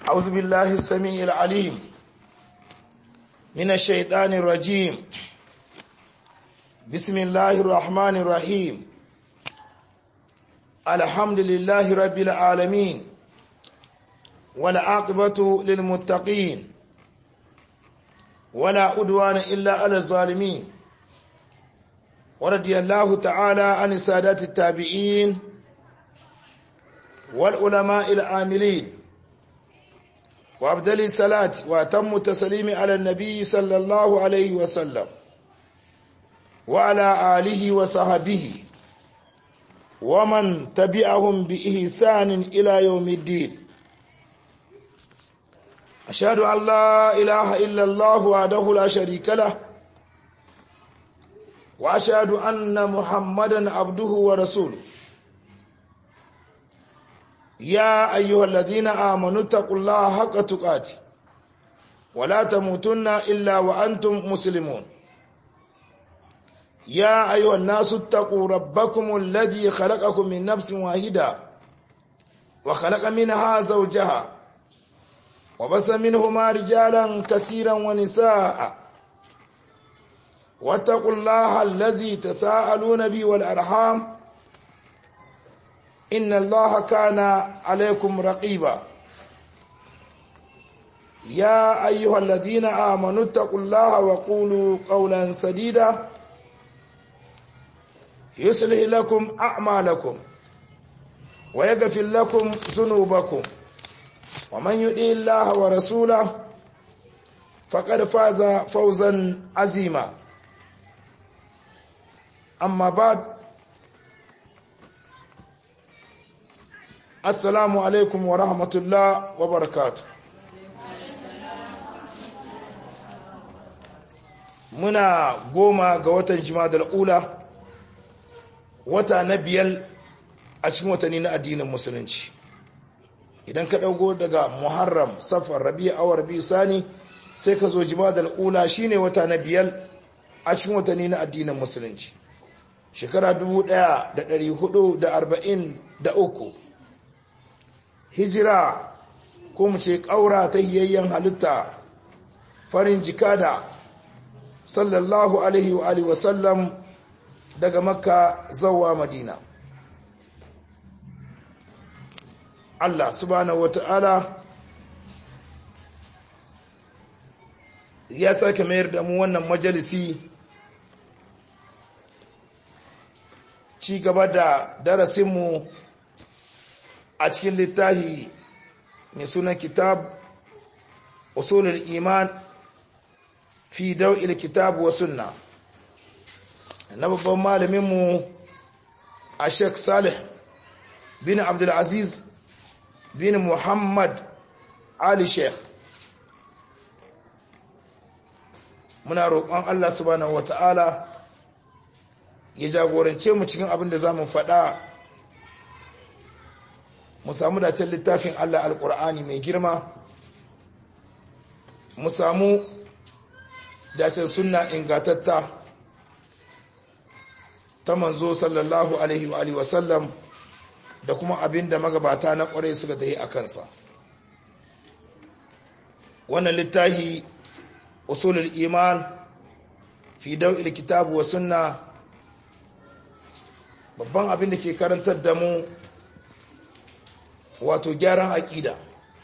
أعوذ بالله السميع العليم من الشيطان الرجيم بسم الله الرحمن الرحيم الحمد لله رب العالمين والعاقبة للمتقين ولا أدوان إلا على الظالمين ورضي الله تعالى عن السادات التابعين والعلماء العاملين وأبدل الصلاة وأتم التسليم على النبي صلى الله عليه وسلم وعلى آله وصحبه ومن تبعهم بإحسان إلى يوم الدين أشهد أن لا إله إلا الله وحده لا شريك له وأشهد أن محمدا عبده ورسوله يا أيها الذين آمنوا اتقوا الله حق تقاته ولا تموتن إلا وأنتم مسلمون يا أيها الناس اتقوا ربكم الذي خلقكم من نفس واحدة وخلق منها زوجها وبث منهما رجالا كثيرا ونساء واتقوا الله الذي تساءلون به والأرحام إن الله كان عليكم رقيبا يا أيها الذين آمنوا اتقوا الله وقولوا قولا سديدا يصلح لكم أعمالكم ويغفر لكم ذنوبكم ومن يطع الله ورسوله فقد فاز فوزا عظيما أما بعد assalamu alaikum wa rahmatullah wa barakatu muna goma ga watan jimadar ula wata na biyar a cikin watanni na addinin musulunci idan ka ɗauko daga muharram safar rabi awar rabi sani sai ka zo jimadar ula shine wata na biyar a cikin watanni na addinin musulunci shekara 1443 hijira ko mu ce ƙaura ta hiyayyen halitta farin jikada sallallahu alaihi wa alihi wasallam daga makka zawa madina Allah subhanahu wata'ala ya sake mayar da mu wannan majalisi ci gaba da darasinmu a cikin littafi mai sunan kitab usulul iman fi dau'il kitab wa sunna na babban malaminmu a sheikh salih bin abdulaziz bin muhammad ali sheikh muna roƙon allah subhanahu wa ta'ala ya jagorance mu cikin abin da za mu faɗa mu samu dacen littafin Allah alƙur'ani mai girma mu samu dacen sunna ingatatta ta manzo sallallahu alaihi wa alihi wasallam da kuma abin da magabata na ƙwarai suka tayi a kansa wannan littafi usulul iman fi daw'il kitab wa sunna babban abin da ke karantar da mu wato gyaran aƙida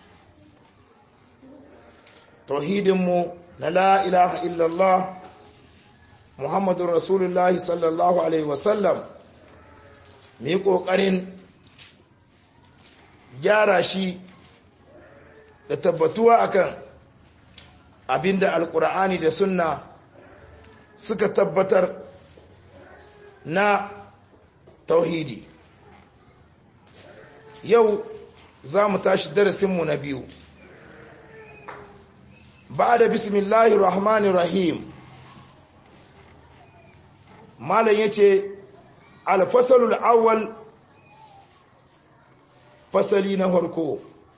tauhidinmu na la ilaha illallah muhammadun rasulullahi sallallahu alaihi wasallam mai ƙoƙarin gyara shi da tabbatuwa akan abinda alƙur'ani da sunna suka tabbatar na tauhidi yau za mu tashi darasinmu na biyu ba da bismillahi rahmani rahim malam ya ce alfasalul awwal fasali na harko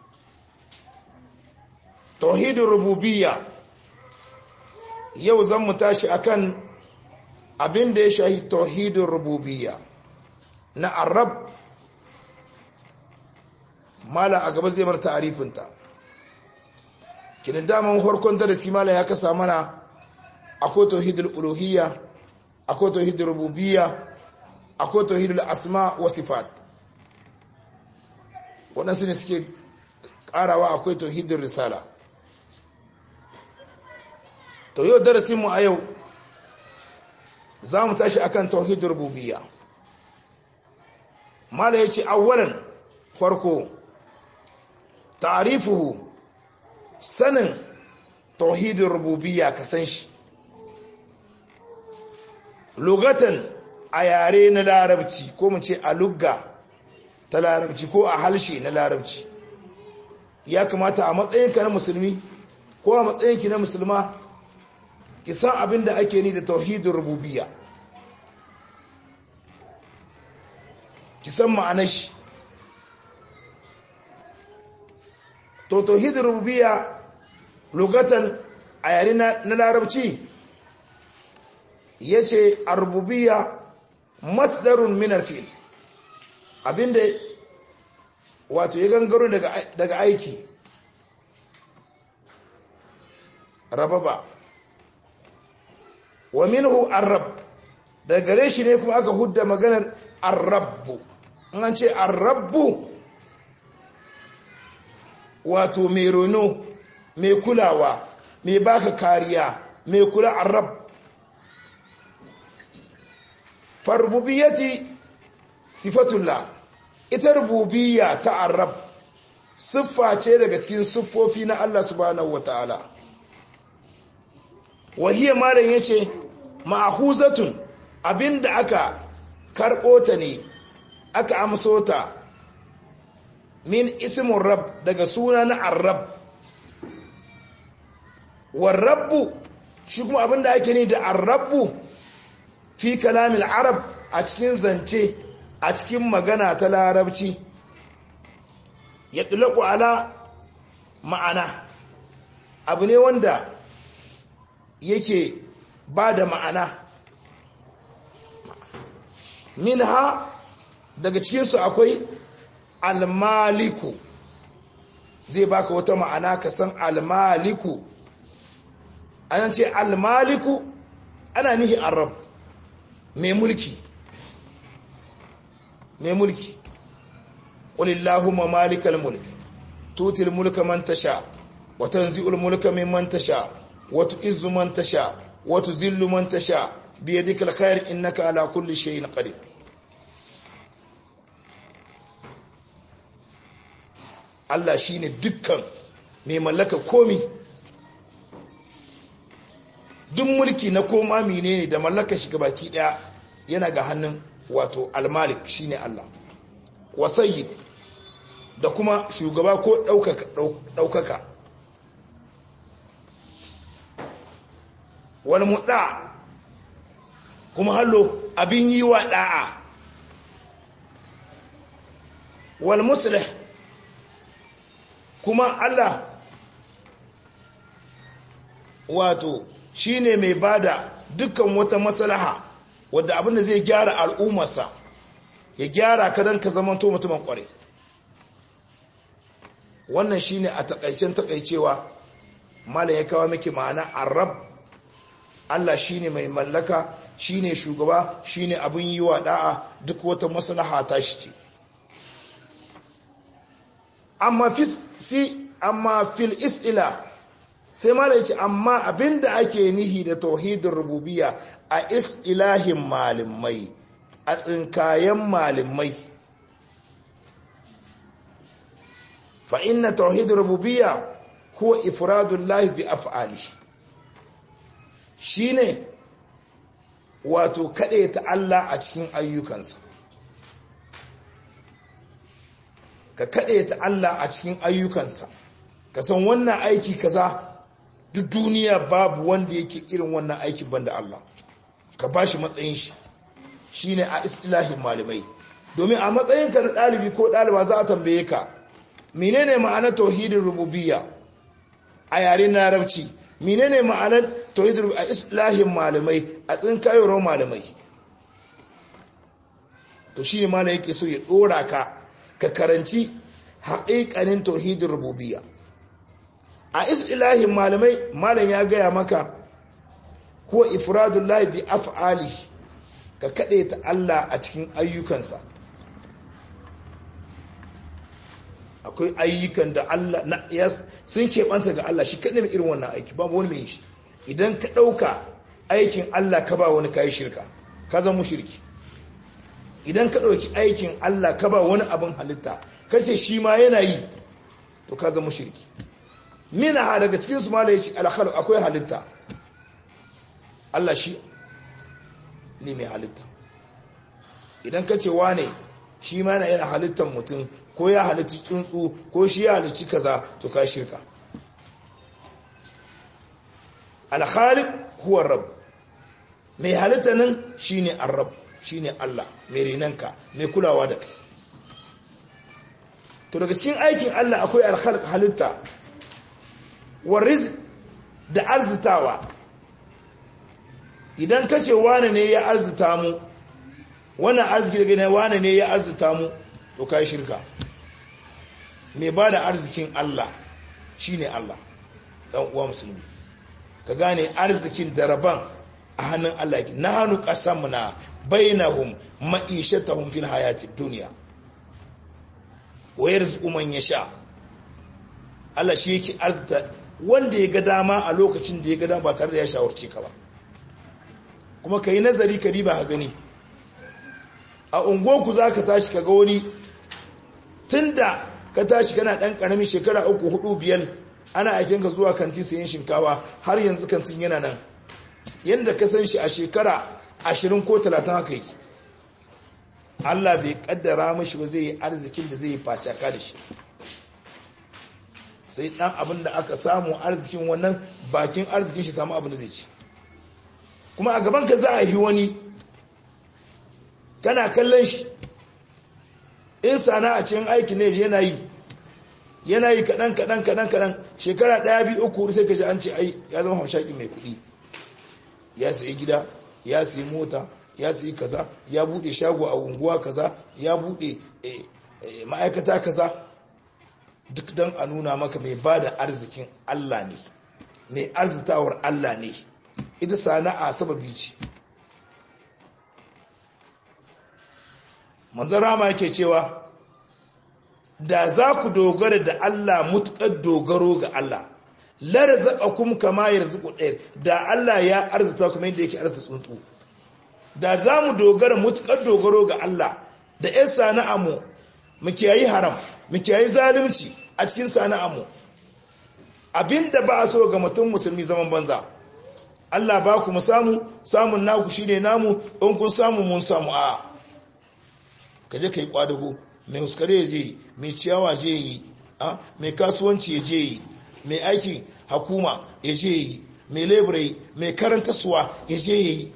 tauhidin rububiyya yau zan mu tashi akan abin da ya shahi tauhidin rububiyya na arab mala a gaba zai bar ta'arifinta kinin daman farkon darasi malam ya kasa mana akwai tauhidul uluhiyya akwai tauhidul rububiyya akwai tauhidul asma wa sifat waɗansu ne suke ƙarawa akwai tauhidul risala to yau darasinmu a yau za mu tashi akan tauhidul rububiyya mala ya ce awwalan farko ta'rifuhu sanin tauhidin rububiyya ka san shi lugatan a yare na larabci ko mu ce a lugga ta larabci ko a halshe na larabci ya kamata a matsayinka na musulmi ko a matsayinki na musulma ki san abin da ake ni da tauhidin rububiyya ki san ma'anar shi to tauhidin rububiyya lugatan a yare na larabci ya ce a rububiyya masdarun minar fil abinda wato ya gangaro daga aiki rababa wa minhu arrab daga gare shi ne kuma aka hudda maganar arrabbu an ce arrabbu wato mai rono mai kulawa mai baka kariya mai kula arab farbubiyyati sifatullah ita rububiyya ta arab siffa ce daga cikin siffofi na Allah subhanahu wataala wahiyya malam yace ma'khuzatun abinda aka karbo ta ne aka amso ta min ismin rab daga suna na arab warrabbu shi kuma abinda ake ne da arrabbu fi kalamil arab a cikin zance a cikin magana ta larabci ya tulaku ala ma'ana abu ne wanda yake ba da ma'ana minha daga cikinsu akwai almaliku zai baka wata ma'ana ka san almaliku anan ce almaliku ana nihi arab mai mulki mai mulki walillahumma malikal mulk tutil mulka man tasha wa tanzi'ul mulka mimman tasha wa tu'izzu man tasha wa tuzillu man tasha biyadikal khair innaka ala kulli shay'in qadir Allah shi ne dukkan mai mallaka komi duk mulki na koma mine ne da mallaka shiga baki daya yana ga hannun wato almalik shi ne Allah wasayi da kuma shugaba ko ɗaukaka wani muɗa kuma hallo abin yi wa ɗa'a wal musulih kuma Allah wato shine mai bada dukkan wata maslaha wadda abinda zai gyara al'ummarsa ya gyara ka dan ka zamanto mutumin kware wannan shine a takaicen takaicewa malam ya kawo miki ma'ana arab Allah shine mai mallaka shine shugaba shine abin yi wa da'a duk wata maslaha ta shi ce amma fi amma fil istila sai mala yace amma abinda ake nihi da tauhidin rububiyya a istilahin malimai a tsinkayen malimai fa inna tauhidin rububiyya huwa ifradullahi bi af'ali shine wato ta Allah a cikin ayyukansa ka kaɗe ta Allah a cikin ayyukansa ka san wannan aiki kaza duk duniya babu wanda yake irin wannan aikin banda Allah ka ba shi matsayin shi shine a istilahin malamai domin a matsayinka na ɗalibi ko ɗaliba za a tambaye ka menene ma'anar tauhidin rububiyya a yaren larabci menene ma'anar tauhidin a islahin malamai a tsinkayowar malamai to shi ne malam yake so ya ɗora ka ka karanci haƙiƙanin tauhidin rububiyya a istilahin malamai malam ya gaya maka ko ifradullahi bi af'ali ka kaɗe ta Allah a cikin ayyukansa akwai ayyukan da Allah na yas sun keɓanta ga Allah shi kaɗai mai irin wannan aiki babu wani mai shi idan ka ɗauka aikin Allah ka ba wani kayi shirka ka zama shirki idan ka ɗauki aikin Allah ka ba wani abin halitta ka ce shi ma yana yi to ka zama shirki mina ha daga cikin su ma da ya ce alkhal akwai halitta Allah shi ne mai halitta idan ka ce wane shi ma na yana halittar mutum ko ya halitti tsuntsu ko shi ya halitti kaza to ka shirka alkhaliq huwa rabb mai halitta nan shine arrab shine Allah mai renanka mai kulawa da kai to daga cikin aikin Allah akwai alkhalq halitta wa rizq da arzitawa idan ka ce wane ne ya arzita mu wannan arziki daga ne wane ne ya arzita mu to kai shirka mai ba da arzikin Allah shine Allah dan uwa musulmi ka gane arzikin da raban a hannun Allah yake na hannu qasamna bainahum ma'ishatahum fil hayati dunya wa yarzuqu man yasha Allah shi yake arzita wanda ya ga dama a lokacin da ya ga dama ba tare da ya shawarce ka ba kuma ka yi nazari ka riba ha gani a unguwanku za ka tashi ka ga wani tun da ka tashi kana ɗan ƙaramin shekara uku hudu biyar ana aikin ka zuwa kanti sayan shinkawa har yanzu kantin yana nan yadda ka san shi a shekara ashirin ko talatin haka yi Allah bai kaddara mashi ba zai yi arzikin da zai yi facaka da shi sai ɗan abin da aka samu arzikin wannan bakin arzikin shi samu abin da zai ci kuma a gaban ka za a yi wani kana kallon shi in sana a cikin aiki ne yana yi yana yi kaɗan kaɗan kaɗan kaɗan shekara ɗaya biyu uku sai ka ji an ce ai ya zama hamshaki mai kuɗi ya sayi gida ya sayi mota ya sayi kaza ya buɗe shago a unguwa kaza ya buɗe ma'aikata kaza duk don a nuna maka mai ba da arzikin Allah ne mai arzitawar Allah ne ita sana'a sababi ce manzan rama yake cewa da za ku dogara da Allah mutukar dogaro ga Allah lara zaɓa kuma kama ya riziku ɗaya da Allah ya arzita kuma yadda yake arzita tsuntsu da za mu dogara mutukar dogaro ga Allah da ‘yan sana'a mu mu kiyayi haram mu kiyayi zalunci a cikin sana'a mu abinda ba a so ga mutum musulmi zaman banza Allah ba ku mu samu samun naku shine namu in kun samu mun samu a kaje kai kwadago mai huskare ya je mai ciyawa je yi a mai kasuwanci ya je yi mai aikin hakuma ya je yi mai lebirai mai karanta suwa ya je yi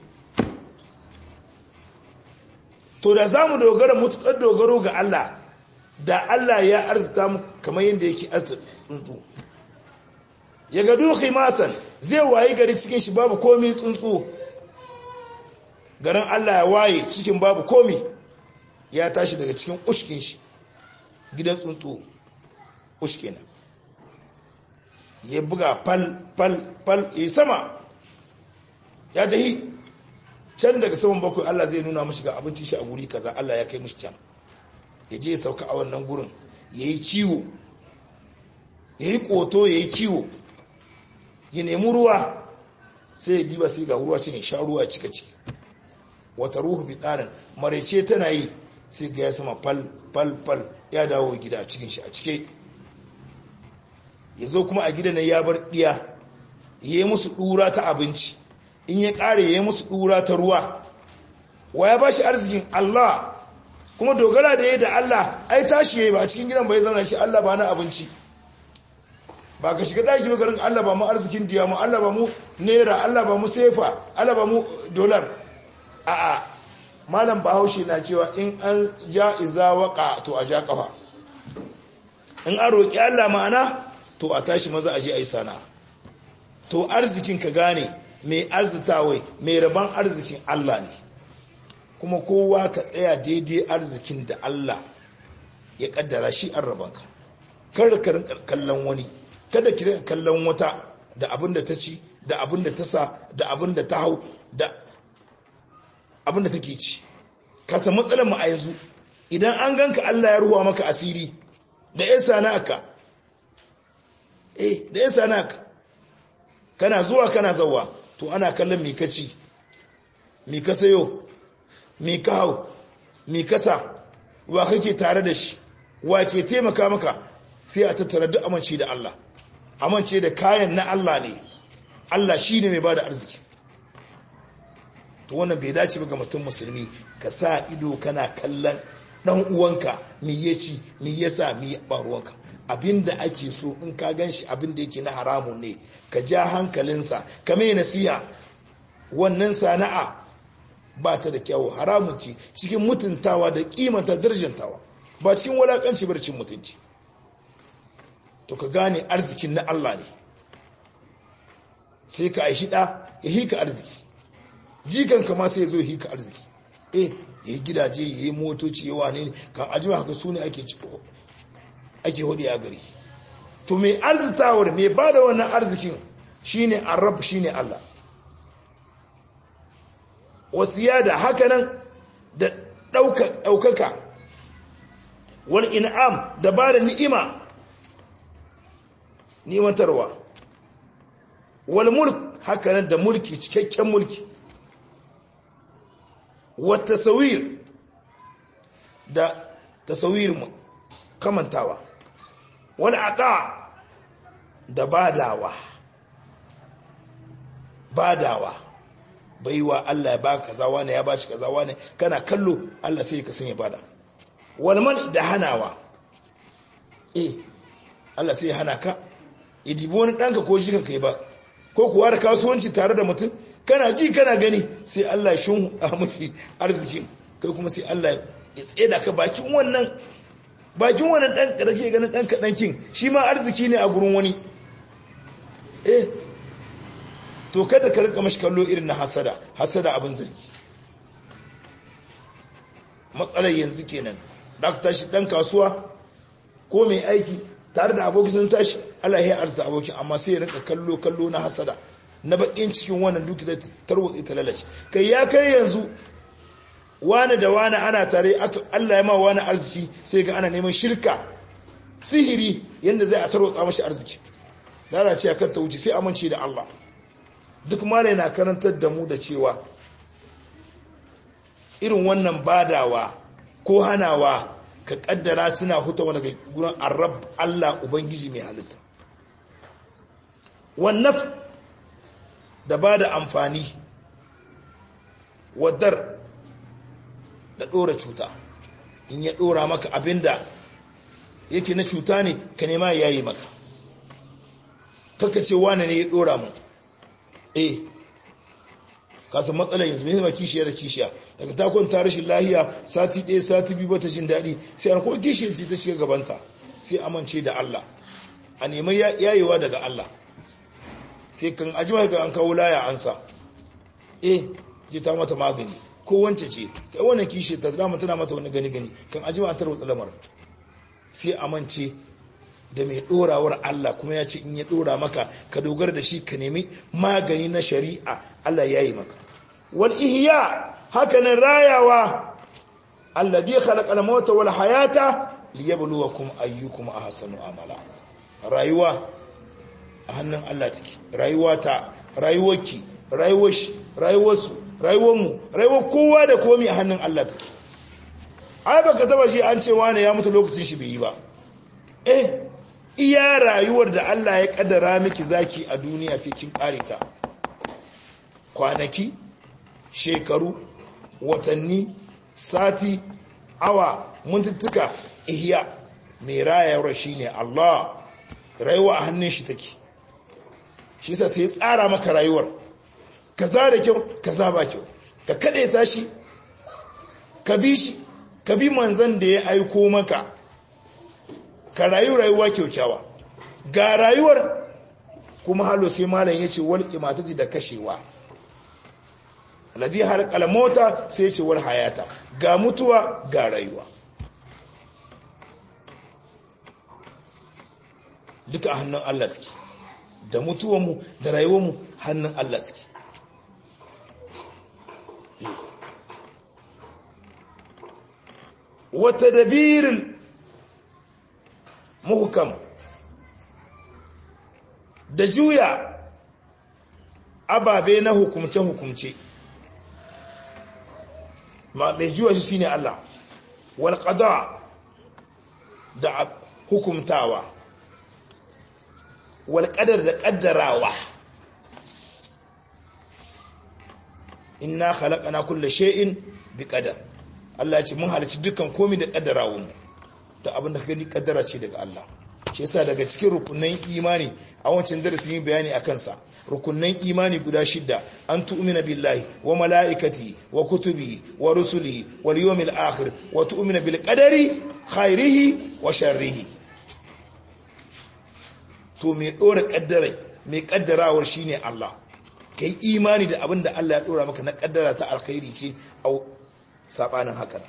to da za mu dogara mutukar dogaro ga Allah da Allah ya arzita mu kamar yadda yake arzita tsuntsu ya ga duki masan zai wayi gari cikin shi babu komi tsuntsu garin Allah ya waye cikin babu komi ya tashi daga cikin ushkin shi gidan tsuntsu ushke na ya buga fal fal fal ya sama ya tahi can daga saman bakwai Allah zai nuna mashi ga abinci shi a guri kaza Allah ya kai mashi can ya je ya sauka a wannan gurin ya yi kiwo ya yi koto ya yi kiwo ya nemi ruwa sai ya diba sai ga ruwa cikin sha ruwa cika ciki wata ruhu bi tsarin maraice tana yi sai ga ya sama fal fal fal ya dawo gida cikin shi a cike ya zo kuma a gidan ya bar ɗiya ya yi musu ɗura ta abinci in ya ƙare ya yi musu ɗura ta ruwa wa ya ba shi arzikin Allah kuma dogara da ya da Allah ai tashi ya yi ba cikin gidan bai zana shi Allah ba na abinci ba ka shiga ɗaki makarin Allah ba mu arzikin diya mu Allah ba mu naira Allah ba mu sefa Allah ba mu dolar a'a malam bahaushe na cewa in an ja iza waka to a ja kafa in an roƙi Allah ma'ana to a tashi maza a je a yi sana to arzikin ka gane mai arzitawai mai rabon arzikin Allah ne kuma kowa ka tsaya daidai arzikin da Allah ya kaddara shi an rabanka kar ka kallon wani kada ki rika kallon wata da abin da ta ci da abin da ta sa da abin da ta hau da abin da take ci kasa matsalar mu a yanzu idan an ganka Allah ya ruwa maka asiri da yan sana'aka eh da yan sana'aka kana zuwa kana zawa to ana kallon me kaci me ka sayo me ka hau me ka sa wa kake tare da shi wa ke taimaka maka sai a tattara duk amince da Allah amince da kayan na Allah ne Allah shi ne mai ba da arziki to wannan bai dace ga mutum musulmi ka sa ido kana kallon dan uwanka me ya ci me ya sa me ba ruwanka abinda ake so in ka gan shi abinda yake na haramun ne ka ja hankalinsa ka mai nasiha wannan sana'a ba ta da kyawu haramun ce cikin mutuntawa da kimanta darjantawa ba cikin walakanci barcin mutunci to ka gane arzikin na Allah ne sai ka aishi da ya hika arziki jikan kama sai ya zo hika arziki eh ya yi gidaje ya yi motoci ya wane ne kan ajiyar haka su ne ake ake hudu a gari to mai arzitawar mai ba da wannan arzikin shine arab shine Allah wasu yada hakanan da ɗaukaka wal in'am da ba da ni'ima nimantarwa wal mulk hakanan da mulki cikakken mulki wata tasawir da tasawir kamantawa wal aqa da badawa badawa baiwa Allah ya baka kaza wani ya bashi kaza wani kana kallo Allah sai ka sanya bada wal man da hanawa eh Allah sai ya hana ka ya dibi wani danka ko shi kanka ba ko kuwa da kasuwanci tare da mutum kana ji kana gani sai Allah ya shun a mashi arzikin kai kuma sai Allah ya tseda ka bakin wannan bakin wannan dan da kake ganin dan kadan kin shi ma arziki ne a gurin wani eh to kada ka rika mashi kallo irin na hasada hasada abin zargi matsalar yanzu kenan da ka tashi dan kasuwa ko mai aiki tare da aboki sun tashi Allah ya arta abokin amma sai ya rika kallo kallo na hasada na bakin cikin wannan duki da tarwatsi ta lalace kai ya kai yanzu wani da wani ana tare Allah ya ma wani arziki sai ga ana neman shirka sihiri yadda zai a tarwatsa mashi arziki lalace kan ta wuce sai amince da Allah duk malai na karantar da mu da cewa irin wannan badawa ko hanawa ka kaddara suna huta wani gurin arab Allah ubangiji mai halitta wannan da ba da amfani wadar da ɗora cuta in ya ɗora maka abinda yake na cuta ne ka nema ya yi maka kaka ce wane ne ya ɗora mu eh kasan matsalar yanzu mai kishiya da kishiya daga takon ta rashin lahiya sati ɗaya sati biyu bata jin daɗi sai an kuma kishiyar ce ta shiga gabanta sai amince da Allah a neman yayewa daga Allah sai kan ajima ga an kawo laya ansa eh je ta mata magani ko wance ce kai wannan kishi ta dama tana mata wani gani gani kan ajima an tarwatsa lamar sai amince da mai dorawar Allah kuma ya ce in ya dora maka ka dogara da shi ka nemi magani na shari'a Allah ya yi maka wal ihya haka nan rayawa alladhi khalaqa al-mauta wal hayata liyabluwakum ayyukum ahsanu amala rayuwa a hannun Allah take rayuwa ta rayuwarki rayuwar shi rayuwarsu rayuwarmu rayuwar kowa da komi a hannun Allah take ai baka taba shi an ce wani ya mutu lokacin shi bai yi ba eh iya rayuwar da Allah ya kaddara miki zaki a duniya sai kin kare ta kwanaki shekaru watanni sati awa mintuttuka ihya mai rayuwar shine Allah rayuwa a hannun shi take shi sa sai tsara maka rayuwar kaza da kyau kaza ba kyau ka kade ta shi ka bi shi ka bi manzan da ya aiko maka ka rayu rayuwa kyaukyawa ga rayuwar kuma halo sai malam yace wal imatati da kashewa alladhi halqal mota sai yace wal hayata ga mutuwa ga rayuwa duka a hannun Allah suke da mutuwanmu da rayuwarmu hannun Allah suke wata dabirin muhukam da juya ababe na hukumce-hukumce mai juya shi shine Allah wal qada da hukumtawa wal qadar da qaddarawa inna khalaqana kulla shay'in bi qadar Allah ya ce mun halicci dukkan komai da kaddarawa mu to abin da ka gani kaddara ce daga Allah shi yasa daga cikin rukunan imani a wancan darasin yin bayani a kansa rukunan imani guda shidda an tu'mina billahi wa mala'ikati wa kutubi wa rusulihi wal yawmil akhir wa tu'mina bil qadari khairihi wa sharrihi to me dora kaddarai me kaddarawar shine Allah kai imani da abin da Allah ya dora maka na kaddara ta alkhairi ce au sabanin haka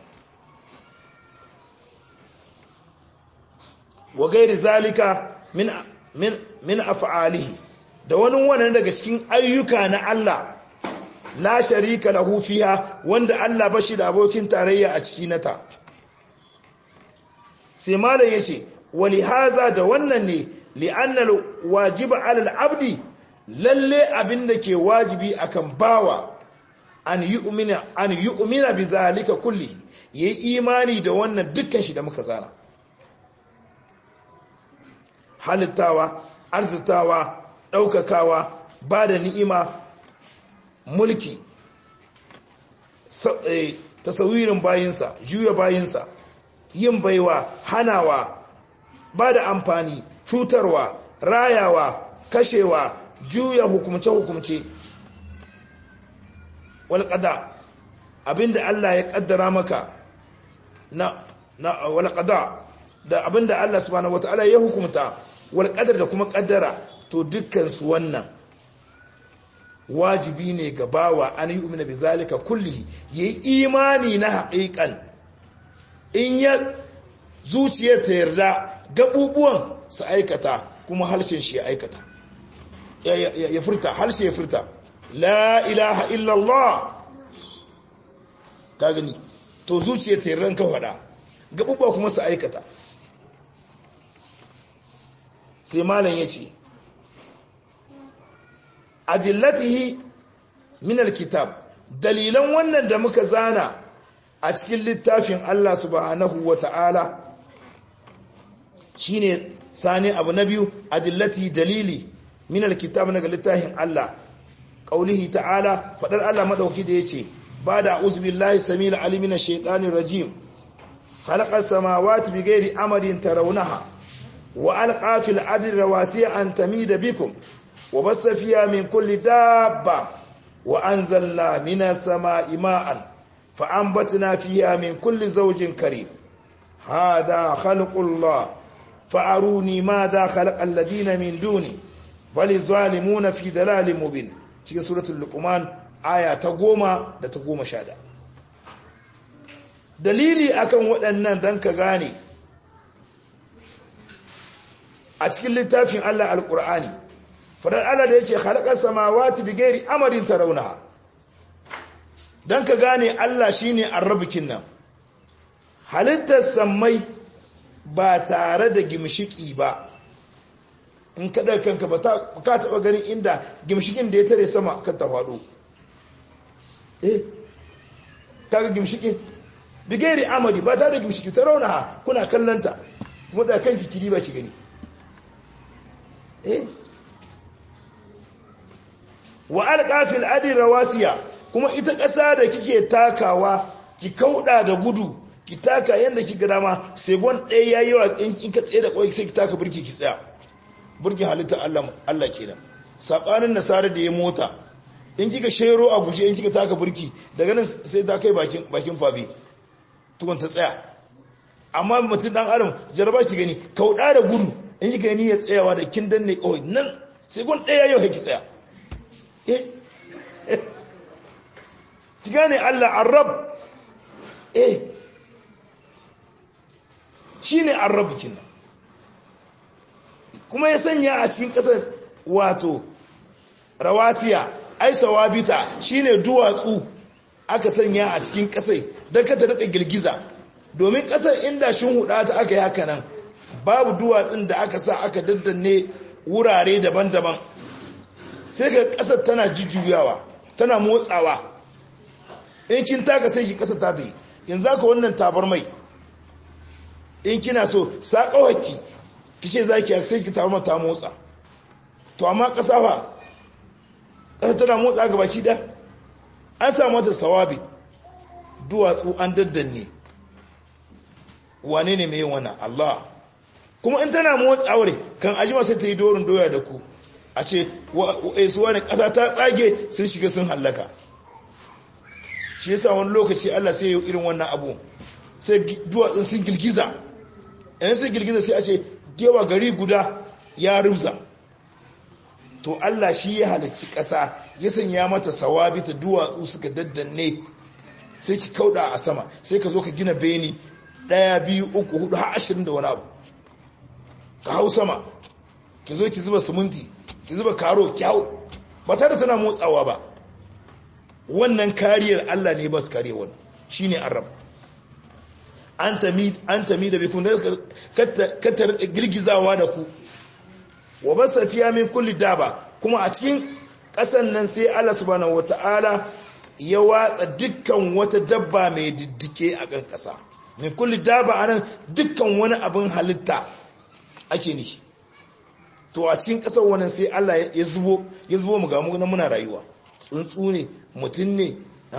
wa gairi zalika min min min af'alihi da wani wannan daga cikin ayyuka na Allah la sharika lahu fiha wanda Allah bashi da abokin tarayya a ciki nata sai malam yace wali haza da wannan ne li'anna wajiba 'ala al-'abdi lalle abinda ke wajibi akan bawa an yu'mina an yu'mina bi zalika kulli yayi imani da wannan dukkan shi da muka zana halittawa arzitawa ɗaukakawa ba da ni'ima mulki tasawirin bayinsa juya bayinsa yin baiwa hanawa ba da amfani cutarwa rayawa kashewa juya hukumce-hukumce walƙada abinda Allah ya ƙaddara maka na walƙada da abinda Allah subhanahu wata'ala ya hukumta wal qadar da kuma kaddara to dukkan su wannan wajibi ne ga bawa an yu'mina bizalika kulli yayi imani na haƙiƙan in ya zuciya ta yarda gabubuwan su aikata kuma harshen shi ya aikata ya furta harshe ya furta la ilaha illallah ka gani to zuciya ta yarda ka faɗa gabubuwa kuma su aikata sai malam ya ce ajillatihi min alkitab dalilan wannan da muka zana a cikin littafin Allah subhanahu wa ta'ala shine sani abu na biyu adillati dalili min alkitab daga littafin Allah qaulihi ta'ala fadar Allah madauki da yace bada uzbillahi samil alimin shaitanir rajim khalaqas samawati bighairi amadin tarawunaha وألقى في الأرض رواسي أن تميد بكم وبث فيها من كل دابة وأنزلنا من السماء ماء فأنبتنا فيها من كل زوج كريم هذا خلق الله فأروني ماذا خلق الذين من دوني فللظالمون في دلال مبين cikin suratul luqman aya ta goma da ta goma sha dalili akan waɗannan dan ka gane a cikin littafin Allah alƙur'ani fadar Allah da ya ce halakar samawati bigeri amarin tarauna don ka gane Allah shi ne arrabikin nan halittar sammai ba tare da gimshiki ba in kaɗa kanka ba ka taɓa ganin inda gimshikin da ya tare sama kan ta faɗo eh kaga gimshikin bigeri amari ba tare da gimshiki tarauna kuna kallanta kuma da kanki kiri ba ki gani wa alƙafil adi rawasiya kuma ita ƙasa da kike takawa ki kauɗa da gudu ki taka yadda ki dama sai gwan ɗaya ya yi wa in ka tsaye da ƙwai sai ki taka burki ki tsaya burki halitta Allah kenan saɓanin nasarar da ya mota in kika shero a guje in kika taka burki daga nan sai ta kai bakin fabi tukun ta tsaya amma mutum ɗan adam jaraba shi gani kauɗa da gudu in yi gani ya tsayawa da kin danne kawai nan sai gun ɗaya yau haiki tsaya eh ki gane Allah arab eh shi ne arab kinan kuma ya sanya a cikin ƙasar wato rawasiya ai sawabita shine duwatsu aka sanya a cikin ƙasai don ka ta daɗa girgiza domin ƙasar inda shin huɗa ta aka yi haka nan babu duwatsun da aka sa aka daddanne wurare daban-daban sai ka ƙasar tana jujjuyawa tana motsawa in kin taka sai ki ƙasa ta yi yanzu aka wannan tabar mai in kina so saƙawaki ki ce za ki sai ki tabar ta motsa to amma ƙasa fa ƙasa tana motsa ga baki da an samu mata sawabi duwatsu an daddanne wane ne mai wannan Allah kuma in tana motsawar kan ajima sai ta yi dorin doya da ku a ce su wani ƙasa ta tsage sun shiga sun hallaka shi yasa wani lokaci Allah sai yi irin wannan abu sai duwatsun sun girgiza yana sun girgiza sai a ce gewa gari guda ya rubza to Allah shi ya halicci ƙasa ya sanya mata sawabi ta duwatsu suka daddanne sai ki kauda a sama sai ka zo ka gina beni ɗaya biyu uku hudu har ashirin da wani abu ka hau sama ki zo ki zuba siminti ki zuba karo kyau ba tare tana motsawa ba wannan kariyar Allah ne ba su kare wannan shine arab an tami da bikun katar girgizawa da ku wa basa fiya min kulli daba kuma a cikin ƙasan nan sai Allah subhanahu wata'ala ya watsa dukkan wata dabba mai diddike a kan ƙasa min kulli daba anan dukkan wani abin halitta ake nishi to a cikin ƙasar wannan sai Allah ya zubo ya zubo mu ga mu muna rayuwa tsuntsu ne mutum ne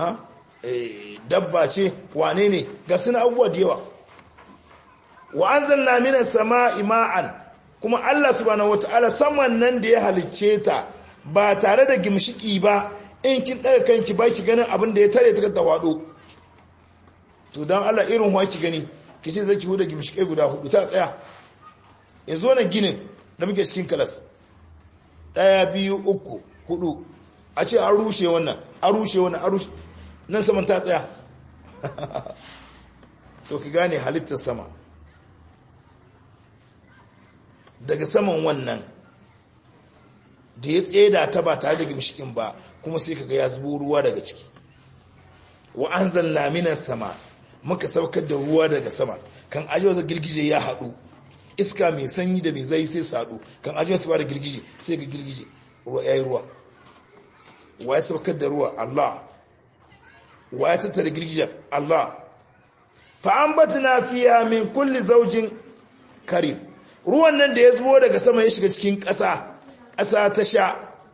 dabba ce wane ne ga suna abubuwa da yawa wa anzalna minas sama'i ma'an kuma Allah subhanahu wataala saman nan da ya halicce ta ba tare da gimshiki ba in kin daga kanki ba ki ganin abin da ya tare ta da wado to dan Allah irin wa ki gani ki sai zaki huda gimshike guda hudu ta tsaya yanzu wannan ginin da muke cikin kalas daya biyu uku hudu a ce an rushe wannan an rushe wannan an rushe nan saman ta tsaya to ki gane halittar sama daga saman wannan da ya tseda ta ba tare da gimshikin ba kuma sai kaga ya zubo ruwa daga ciki wa anzalna minas sama muka saukar da ruwa daga sama kan ajiyar girgije ya haɗu iska mai sanyi da mai zai sai su haɗu kan ajiyar su ba da girgije sai ga girgije ruwa ya yi ruwa wa ya saukar da ruwa Allah wa ya tattara girgijen Allah fa'ambatina fiya min kulli zaujin karim ruwan nan da ya zubo daga sama ya shiga cikin ƙasa ƙasa ta sha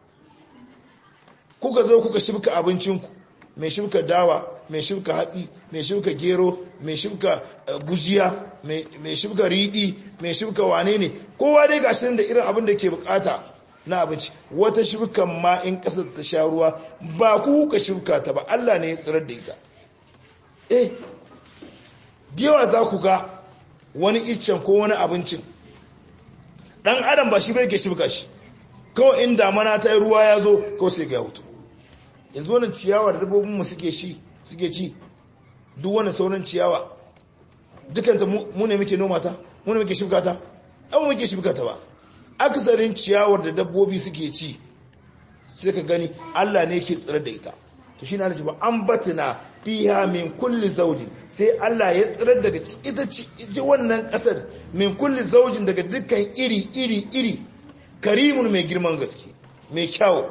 kuka zo kuka shibka abincinku mai shibka dawa mai shibka hatsi mai shibka gero mai shibka gujiya mai shibka riɗi mai shibka wane ne kowa dai gashin da irin abin da ke bukata na abinci wata shibkan ma in ƙasar ta sha ruwa ba ku kuka shibka ta ba Allah ne ya tsirar da ita eh yawa za ku ga wani iccen ko wani abincin dan adam ba shi bai ke shibka shi kawai in damana ta yi ruwa ya zo kawai sai ga hutu yanzu wannan ciyawa da dabbobinmu suke shi suke ci duk wannan sauran ciyawa dukanta mu ne muke noma ta mu ne muke shibka ta abu muke shibka ta ba aksarin ciyawar da dabbobi suke ci sai ka gani Allah ne ke tsira da ita to shi na ba an batina fiha min kulli zaujin sai Allah ya tsirar daga ita ce wannan kasar min kulli zaujin daga dukkan iri iri iri karimun mai girman gaske mai kyau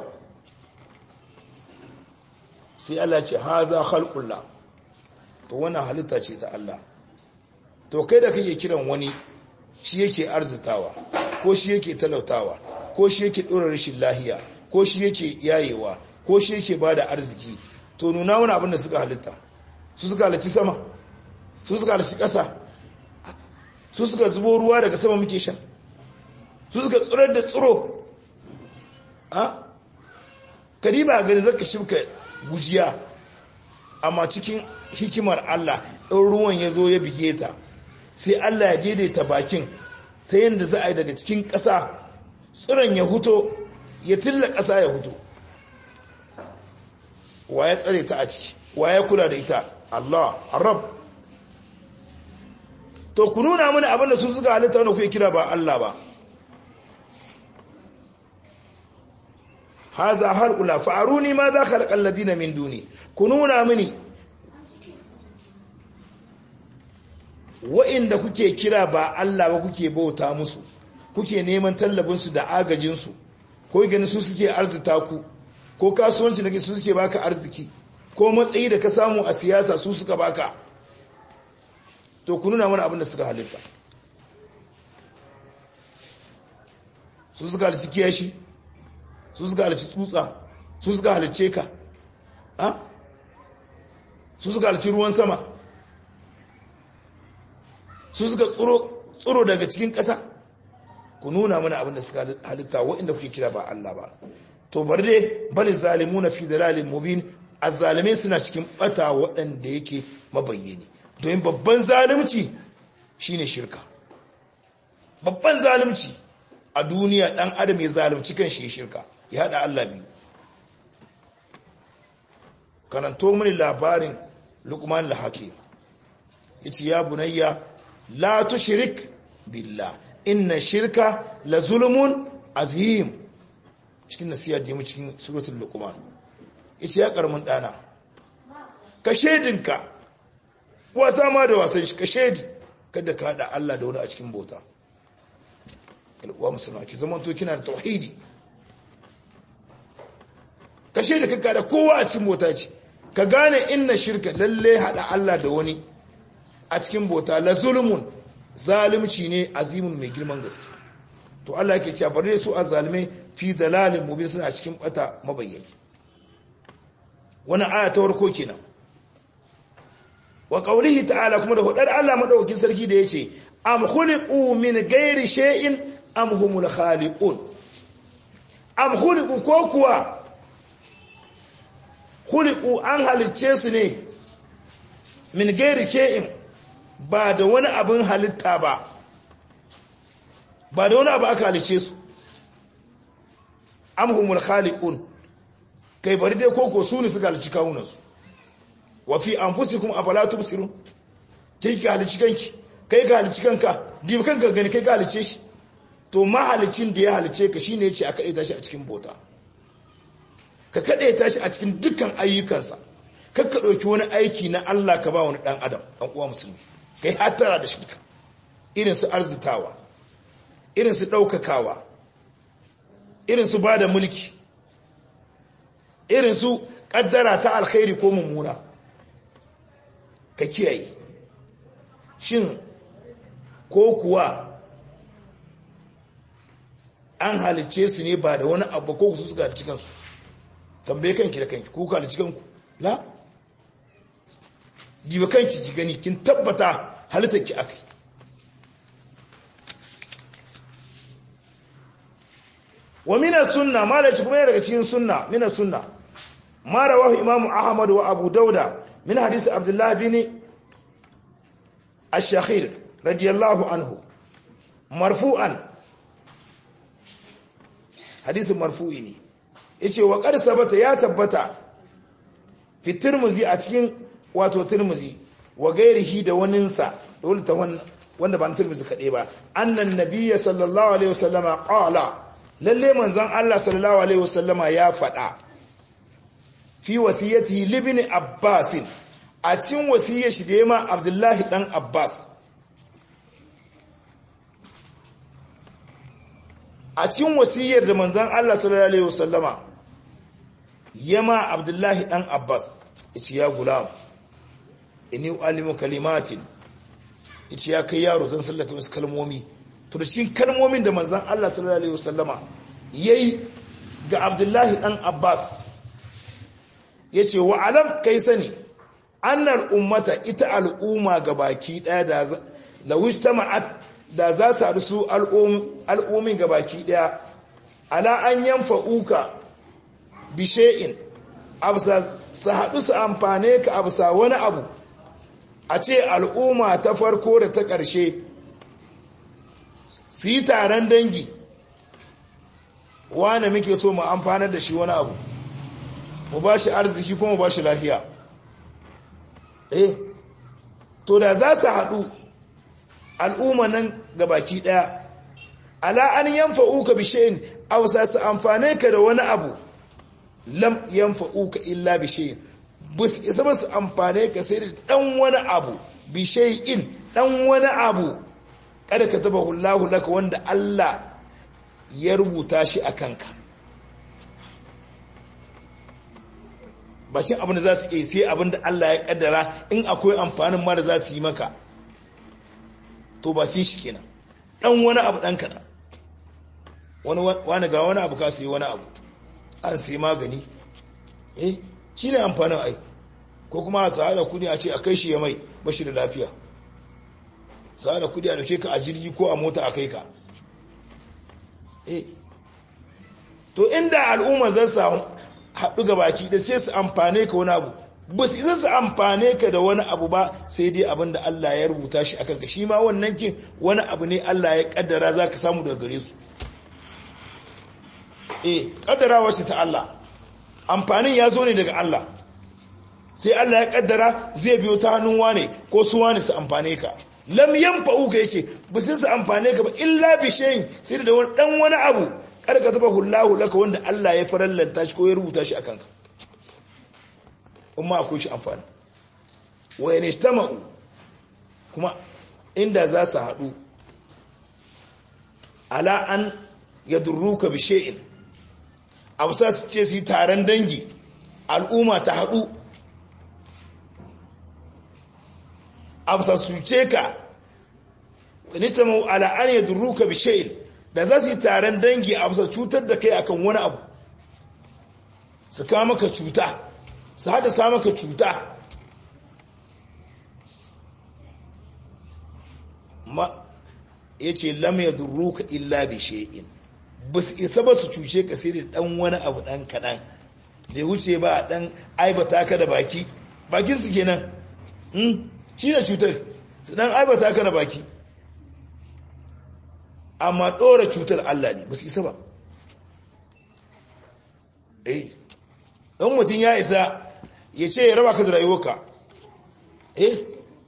sai Allah ce haza khalqullah to wannan halitta ce ta Allah to kai da kake kiran wani shi yake arzitawa ko shi yake talautawa ko shi yake dora rashin lahiya ko shi yake yayewa ko shi yake bada arziki to nuna wani abin da suka halitta su suka halicci sama su suka halicci ƙasa su suka zubo ruwa daga sama muke sha su suka tsirar da tsiro a kadiba gani zaka shibka gujiya amma cikin hikimar Allah in ruwan ya zo ya bige ta sai Allah ya daidaita bakin ta yadda za a yi daga cikin ƙasa tsiron ya huto ya tilla ƙasa ya huto wa ya tsare ta a ciki wa ya kula da ita Allah arab to ku nuna mana abin da su suka halitta wanda kuke kira ba Allah ba haza har ula fa'aruni ma za khalaqal ladina min duni ku nuna mini wa'inda kuke kira ba Allah ba kuke bauta musu kuke neman tallabinsu da agajinsu ko gani su suke arzita ku ko kasuwanci da su suke baka arziki ko matsayi da ka samu a siyasa su suka baka to ku nuna mana abin da suka halitta su suka halicci kiyashi su suka halicci tsutsa su suka halicce ka su suka halicci ruwan sama su suka tsoro daga cikin ƙasa ku nuna mana abin da suka halitta waɗanda kuke kira ba Allah ba to bari dai bali zalimu na fi dalalin mubin azzalimai suna cikin bata waɗanda yake mabayyani domin babban zalimci shine shirka babban zalimci a duniya ɗan adam ya zalimci kan shi shirka ya haɗa Allah biyu karanto mini labarin lukman al-hakim yace ya bunayya la tushrik billah inna shirka la zulmun azim cikin nasiya da mu cikin suratul luqman yace ya karamin dana ka shedinka wasa ma da wasan shi ka shedi kada ka hada Allah da wani a cikin bauta al'uwa musulma ki zaman to kina da tauhidi ka shedi kanka da kowa a cikin bauta ce ka gane inna shirka lalle hada Allah da wani a cikin bauta la zulmun zalimci ne azimun mai girman gaske to Allah yake cewa bare su azzalimai fi dalalin mubin suna cikin bata mabayyani wannan aya ta warko kenan wa qawlihi ta'ala kuma da hudar Allah madaukakin sarki da yace am khuliqu min ghairi shay'in am humul khaliqun am khuliqu ko kuwa khuliqu an halicce su ne min ghairi shay'in ba da wani abin halitta ba ba da wani abu aka halice su amhumul khaliqun kai bari dai koko su ne suka halici kawunansu wa fi anfusikum afala tubsirun kai ka halici kanki kai ka halici kanka dibi kanka gani kai ka halice shi to mahalicin da ya halice ka shine yace a kade tashi a cikin bota ka kade tashi a cikin dukkan ayyukansa kakka dauki wani aiki na Allah ka ba wani dan adam dan uwa musulmi kai hatara da shirka irin su arzitawa irin su ɗaukakawa irin su ba da mulki irin su ƙaddara ta alkhairi ko mummuna ka kiyaye shin ko kuwa an halicce su ne ba da wani abu ko su suka halicci kansu tambaye kanki da kanki ko ka halicci kanku la jiba kanki ji gani kin tabbata halittar ki akai wa mina sunna malaci kuma yana daga cikin sunna mina sunna ma rawahu imam ahmad wa abu dauda min hadisi abdullah bin ash-shakhir radiyallahu anhu marfu'an hadisi marfu'i ne yace wa qad sabata ya tabbata fi tirmizi a cikin wato tirmizi wa gairihi da waninsa dole ta wanda ba tirmizi kaɗai ba annan nabiyya sallallahu alaihi wasallama qala lalle manzon Allah sallallahu alaihi wasallama ya faɗa fi wasiyatihi libni abbas a cikin wasiyar shi da yema abdullahi dan abbas a cikin wasiyar da manzon Allah sallallahu alaihi wasallama yama abdullahi dan abbas yace ya gulam inni alimu kalimatin yace ya kai yaro zan sallaka wasu kalmomi to da cikin kalmomin da manzon Allah sallallahu alaihi wasallama yayi ga Abdullahi dan Abbas yace wa alam kai sani annal ummata ita al'umma gabaki daya da lawistama'at da za su haɗu su al'ummin gabaki daya ala an yanfa'uka bishe'in absa su haɗu su amfane ka absa wani abu a ce al'umma ta farko da ta ƙarshe su yi taron dangi wane muke so mu amfanar da shi wani abu mu ba shi arziki kuma mu ba shi lafiya eh to da za su haɗu al'umma nan ga baki ɗaya ala an yanfa uka bishayin a wasa su amfane ka da wani abu lam yanfa'uka illa bi shay'in bus isa ba su amfane ka sai da dan wani abu bi shay'in dan wani abu kada ka taba hullahu laka wanda Allah ya rubuta shi a kanka bakin abin da za su iya sai abin da Allah ya kaddara in akwai amfanin ma da za su yi maka to bakin shi kenan dan wani abu dan kaɗan wani ga wani abu ka sai wani abu an sai magani eh shi ne amfanin ai ko kuma a sa'ada kudi a ce a kai shi ya mai bashi da lafiya sa'ada kudi a dauke ka a jirgi ko a mota a kai ka eh to inda al'umma zan samu haɗu ga baki da ce su amfane ka wani abu ba su isa su amfane ka da wani abu ba sai dai abin da Allah ya rubuta shi akan ka shi ma wannan kin wani abu ne Allah ya kaddara za ka samu daga gare su eh kaddarawa shi ta Allah amfanin ya zo ne daga Allah sai Allah ya kaddara zai biyo ta hannun wane ko su wane su amfane ka lam yanfa'u ka yace ba sai su amfane ka ba illa bi shay'in sai da wani dan wani abu kada ka taba hullahu laka wanda Allah ya farallanta shi ko ya rubuta shi akan ka umma akwai shi amfani wa yanishtama'u kuma inda za su haɗu ala an yadurruka bi shay'in abu sa su ce su yi taron dangi al'umma ta haɗu abu sa su ce ka wani ta mau ala'an ya durruka bishayin da za su yi taron dangi abu sa cutar da kai akan wani abu su kama maka cuta su haddasa maka cuta ma ya ce lam ya durruka illa bishayin ba su isa ba su cuce ka sai da dan wani abu dan kaɗan bai wuce ba a dan aibata ka da baki bakin su kenan shi da cutar su dan aibata ka da baki amma ɗora cutar Allah ne ba su isa ba eh ɗan mutum ya isa ya ce ya raba ka da rayuwarka eh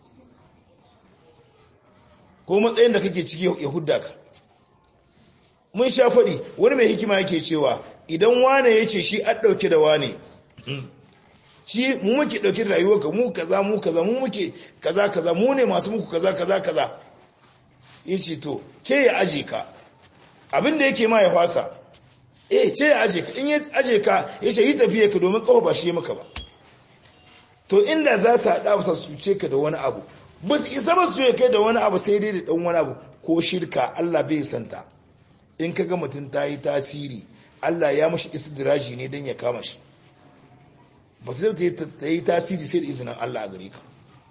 ko matsayin da kake ciki ya hudda ka mun sha faɗi wani mai hikima yake cewa idan wane ya ce shi an ɗauke da wane shi mu muke ɗauke da rayuwarka mu kaza mu kaza mu muke kaza kaza mu ne masu muku kaza kaza kaza ya ce to ce ya aje ka abinda yake ma ya fasa eh ce ya aje ka in ya aje ka ya ce yi tafiye ka domin kafa ba shi ya maka ba to inda za su haɗa ba su ce ka da wani abu ba su isa ba su kai da wani abu sai dai da ɗan wani abu ko shirka Allah bai santa in kaga mutum ta yi tasiri Allah ya mashi istidraji ne don ya kama shi ba zai ta yi tasiri sai da izinin Allah a gare ka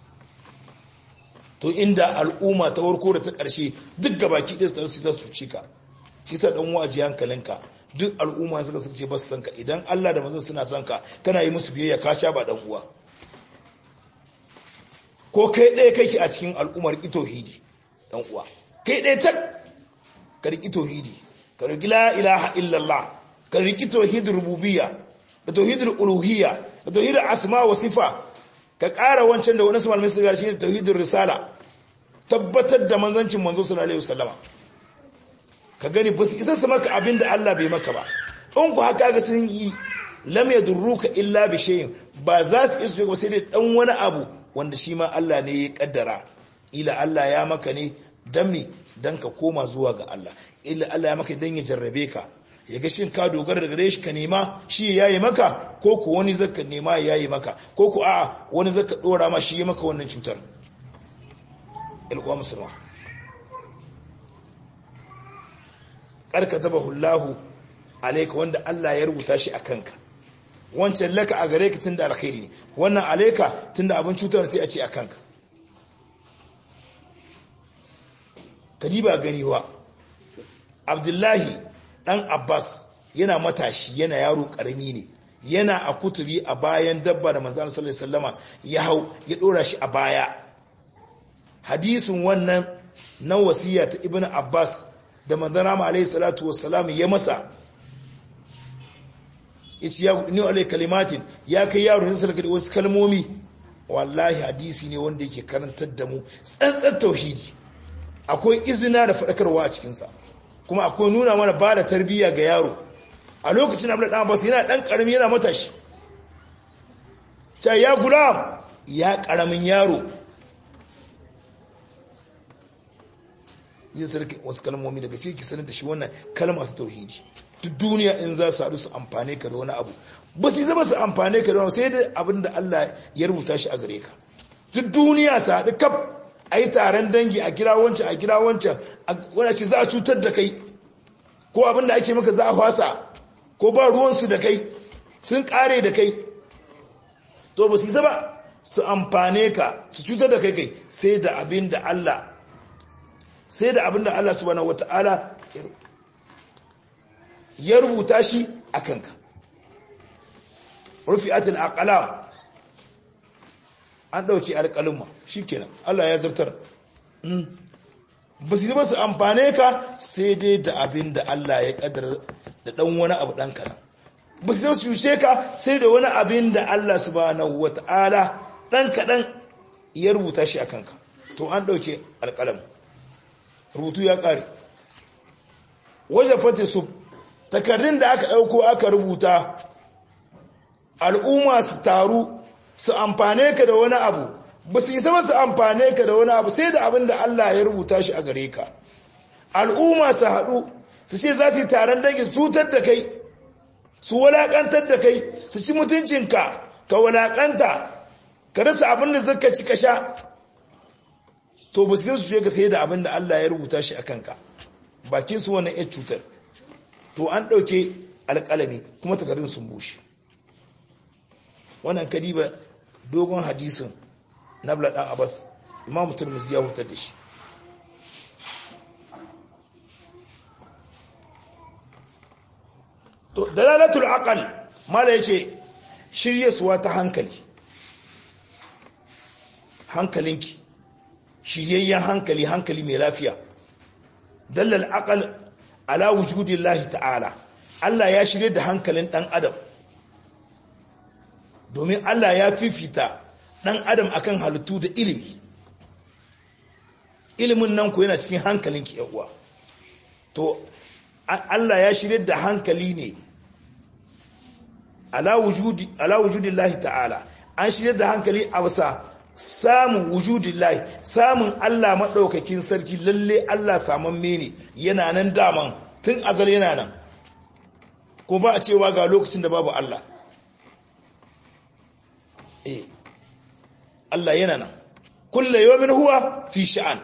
to inda al'umma ta warko da ta ƙarshe duk gabaki ɗaya su ta cuce ka shi sa ɗan waje hankalinka duk al'umma suka suka ce ba su san ka idan Allah da manzon suna san ka kana yi musu biyayya ka sha ba ɗan uwa ko kai ɗaya kake a cikin al'ummar itohidi ɗan uwa kai ɗaya tak ka riƙi tauhidi ka riƙi la ilaha illallah ka riƙi tauhidin rububiyya da tauhidin uluhiyya da tauhidin asma wa sifa ka ƙara wancan da wani malamai su gashi da tauhidin risala tabbatar da manzancin manzo sallallahu alaihi wasallama ka gani ba su isa su maka abin da Allah bai maka ba in ku haka ga sun yi lam yadurruka illa bi shay'in ba za su isu ba sai dai dan wani abu wanda shi ma Allah ne ya kaddara ila Allah ya maka ne dan me dan ka koma zuwa ga Allah illa Allah ya maka dan ya jarrabe ka ya ga shin ka dogara da gare shi ka nema shi ya yi maka ko ku wani zaka nema ya yi maka ko ku a wani zaka dora ma shi ya maka wannan cutar ilkuwa musulma karka taba hullahu alaika wanda Allah ya rubuta shi a kanka wancan laka a gare ka tunda alkhairi ne wannan alaika tunda abin cutar sai a ce a kanka kadiba ganiwa abdullahi dan abbas yana matashi yana yaro karami ne yana a kutubi a bayan dabba da manzan sallallahu alaihi wasallama ya hau ya dora shi a baya hadisin wannan na wasiya ta ibn abbas da manzan rama alaihi salatu wassalam ya masa yace ya ni alai kalimatin ya kai yaro ne salaka da wasu kalmomi wallahi hadisi ne wanda yake karantar da mu tsantsan tauhidi akwai izina da faɗakarwa a cikinsa kuma akwai nuna mana ba da tarbiyya ga yaro a lokacin abdullahi dan abbas yana dan karami yana matashi ta ya gulam ya karamin yaro yin sarki wasu kalmomi daga cikin sanar da shi wannan kalma ta tauhidi duk duniya in za su haɗu su amfane ka da wani abu ba su zama su amfane ka da wani sai da abin da Allah ya rubuta shi a gare ka duk duniya su haɗu kaf a yi taron dangi a kira wancan a kira wancan wani ce za a cutar da kai ko abin da ake maka za a fasa ko ba ruwansu da kai sun kare da kai to ba su zama su amfane ka su cutar da kai kai sai da abin da Allah sai da abin da Allah subhanahu wata'ala ya rubuta shi a kanka rufi'atul aqlam an dauki alƙalumma shikenan Allah ya zartar ba su zama su amfane ka sai dai da abin da Allah ya kaddara da dan wani abu dan karan ba su zama su cuce ka sai da wani abin da Allah subhanahu wata'ala dan kadan ya rubuta shi a kanka to an dauke alƙalam rubutu ya kare waje fati su takardun da aka dauko aka rubuta al'umma su taru su amfane ka da wani abu ba su isa su amfane ka da wani abu sai da abin da Allah ya rubuta shi a gare ka al'umma su haɗu su ce za su yi taron dangi su cutar da kai su walaƙantar da kai su ci mutuncinka ka walaƙanta ka rasa abin da zaka ci ka sha to ba su su ga sai da abin da Allah ya rubuta shi a kanka bakin su wannan ya cutar to an ɗauke alƙalami kuma takardun sun bushe wannan kadiba dogon hadisin nabla dan abbas imamu turmuzi ya hutar da shi to dalalatul aqal mala yace shiryaswa ta hankali hankalinki shiryayyen hankali hankali mai lafiya dallal aqal ala wujudillahi ta'ala Allah ya shirye da hankalin dan adam domin Allah ya fifita ɗan adam akan halittu da ilimi ilimin nan ku yana cikin hankalinki uwa to Allah ya shirye da hankali ne ala wujudi ala wujudillahi ta'ala an shirye da hankali a wasa samun wujudillahi samun Allah madaukakin sarki lalle Allah saman mene yana nan daman tun azal yana nan ko ba a cewa ga lokacin da babu Allah eh Allah yana nan kulle yawmin huwa fi sha'an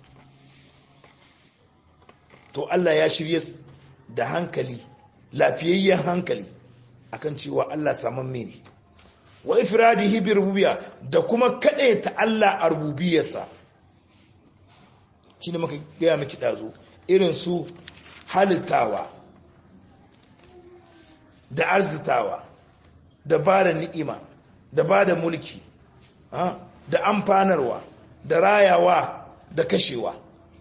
to Allah ya shirye da hankali lafiyayyen hankali akan cewa Allah saman mene wa ifradihi bi rububiyya da kuma ta Allah a rububiyarsa shine muka gaya miki dazo irin su halittawa da arzitawa da bada ni'ima da bada mulki da amfanarwa da rayawa da kashewa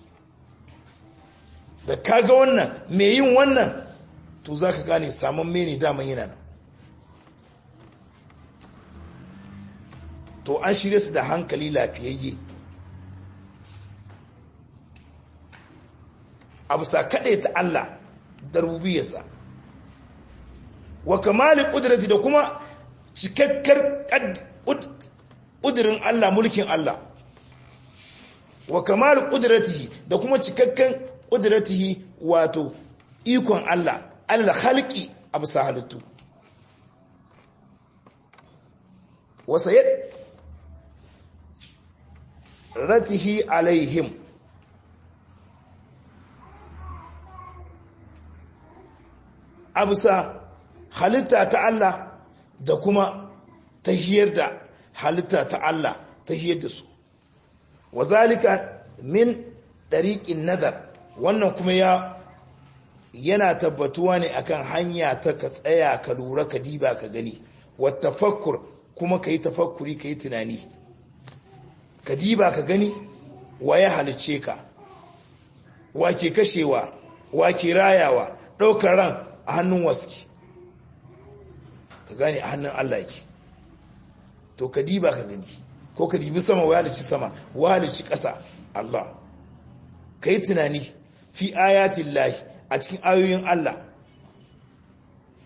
da kaga wannan mai yin wannan to za ka gane samun mene daman yana nan to an shirya su da hankali lafiyayye abu sa kaɗe ta Allah da rububiyarsa wa kamali ƙudurati da kuma cikakkar ƙudurin Allah mulkin Allah wa kamali ƙuduratihi da kuma cikakken ƙuduratihi wato ikon Allah Allah halki a bisa halittu wasa yadda ratihi alaihim abusa halitta ta Allah da kuma tahiyar da halitta ta Allah tahiyar da su wazalika min dariqin nazar wannan kuma ya yana tabbatuwa ne akan hanya ta ka tsaya ka lura ka diba ka gani wa tafakkur kuma ka yi tafakkuri ka yi tunani ka diba ka gani wa ya halice ka wa ke kashewa wa ke rayawa ɗaukar ran a hannun waski ka gane a hannun Allah yake to ka diba ka gani ko ka dibi sama wa halici sama wa halici ƙasa Allah ka yi tunani fi ayatin lahi a cikin ayoyin Allah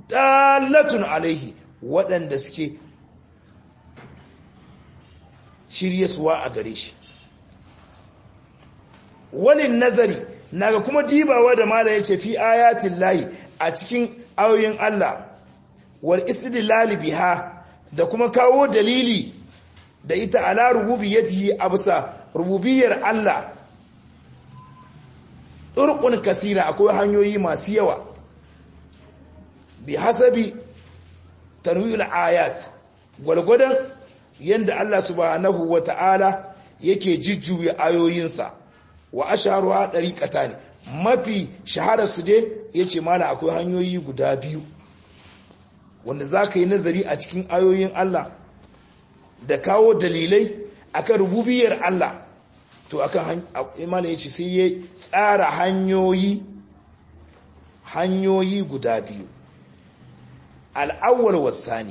dalatun alaihi waɗanda suke shiryasuwa a gare shi walin nazari naga kuma dibawa da mala yace fi ayatin layi a cikin ayoyin Allah wal istidlal biha da kuma kawo dalili da ita ala rububiyyatihi absa rububiyyar Allah turqun kasira akwai hanyoyi masu yawa bi hasabi tanwil ayat gwalgwadon yanda Allah subhanahu wata'ala yake jujjuya ayoyinsa wa asharuha dariqata ne mafi shaharar su dai yace mala akwai hanyoyi guda biyu wanda zaka yi nazari a cikin ayoyin Allah da kawo dalilai akan rububiyar Allah to akan mala yace sai ya tsara hanyoyi hanyoyi guda biyu al-awwal was-sani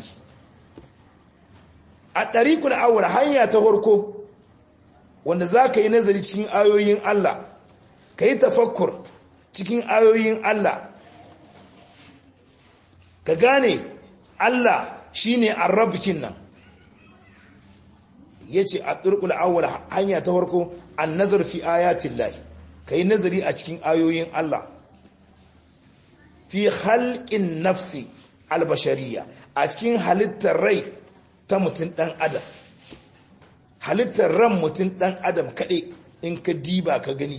a ɗariƙun awwal hanya ta farko wanda za ka yi nazari cikin ayoyin Allah ka yi tafakkur cikin ayoyin Allah ka gane Allah shi ne arrabikin nan ya ce a ɗirƙul awwal hanya ta farko an nazar fi ayatin lahi ka yi nazari a cikin ayoyin Allah fi halƙin nafsi albashariya a cikin halittar rai ta mutum ɗan adam halittar ran mutum ɗan adam kaɗai in ka diba ka gani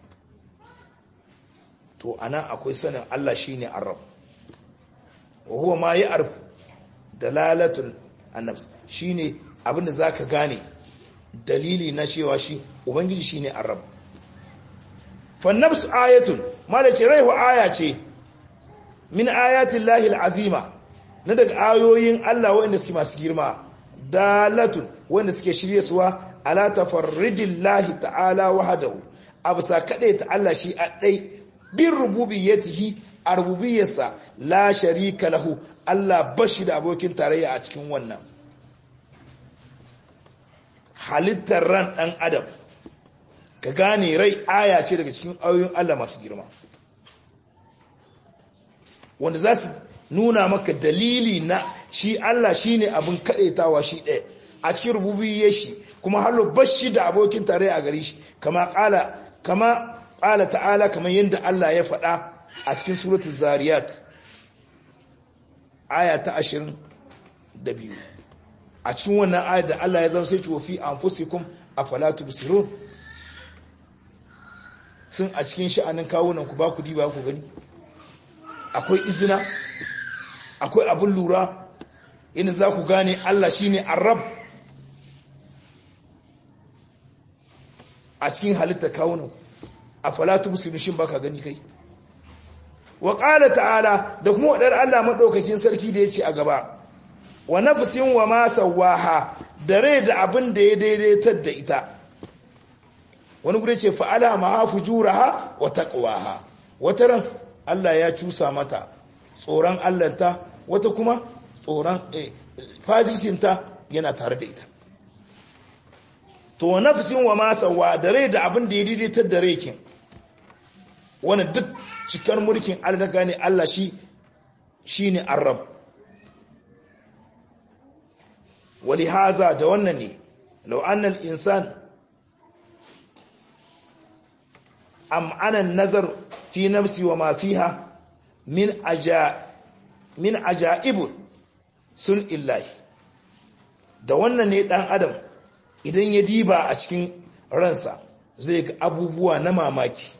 to ana akwai sanin Allah shi ne arab wa huwa ma yi arf dalalatun annabs shi ne abinda za ka gane dalili na cewa shi ubangiji shi ne arab fannabsu ayatun malace raihu aya ce min ayatin lahil azima na daga ayoyin Allah waɗanda suke masu girma dalatun wanda suke shirye suwa ala tafarridin lahi ta'ala wahadahu abu sa kaɗai ta Allah shi a ɗai bin rububiyyatihi a rububiyyarsa la sharika lahu Allah bashi da abokin tarayya a cikin wannan halittar ran ɗan adam ka gane rai aya ce daga cikin ayoyin Allah masu girma wanda za su nuna maka dalili na shi Allah shi ne abin kaɗaitawa shi ɗaya a cikin rububiyar shi kuma hallo bashi da abokin tare a gari shi kama ƙala kama ƙala ta'ala kamar yadda Allah ya faɗa a cikin suratul zariyat aya ta ashirin da biyu a cikin wannan ayar da Allah ya zama sai ci wafi anfusikum afala tubsirun sun a cikin sha'anin kawunan ku ba ku diba ku gani akwai izina akwai abin lura inda za ku gane Allah shi ne arab a cikin halitta kawunan a falatu musulmishin baka gani kai wa ƙala ta'ala da kuma waɗar Allah maɗaukakin sarki da ya ce a gaba wa nafsin wa ma sawaha da rai da abin da ya daidaitar da ita wani gure ce fa'ala ma hafu juraha wa taqwaha wata ran Allah ya cusa mata tsoron Allahnta wata kuma tsoron fajishinta yana tare da ita to nafsin wa masawa da rai da abin da ya daidaitar da rekin wani duk cikar mulkin Allah ne Allah shi shi ne arab wali haza da wannan ne lau'annan insan am'anan nazar fi nafsi wa ma fiha min aja min ajaibun sun illahi da wannan ne dan adam idan ya diba a cikin ransa zai ga abubuwa na mamaki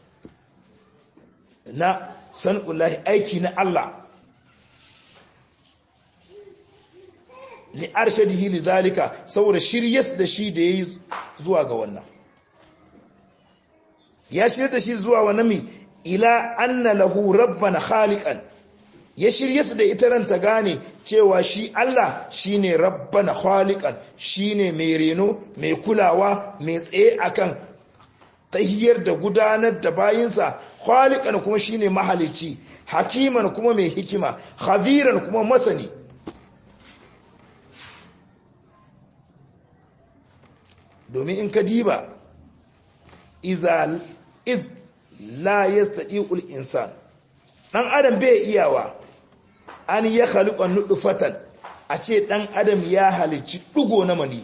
na san'ullahi aiki na Allah li arshadihi li zalika saboda shiryas da shi da yayi zuwa ga wannan ya shirya da shi zuwa wani mi ila anna lahu rabban khaliqan ya shirye su da ita ran ta gane cewa shi Allah shine rabbana khaliqan shine mai reno mai kulawa mai tsaye akan tahiyar da gudanar da bayinsa khaliqan kuma shine mahalici hakiman kuma mai hikima khabiran kuma masani domin in ka diba iza id la yastati'ul insan dan adam bai iyawa an ya khaliqa nudfatan a ce dan adam ya halicci dugo na mani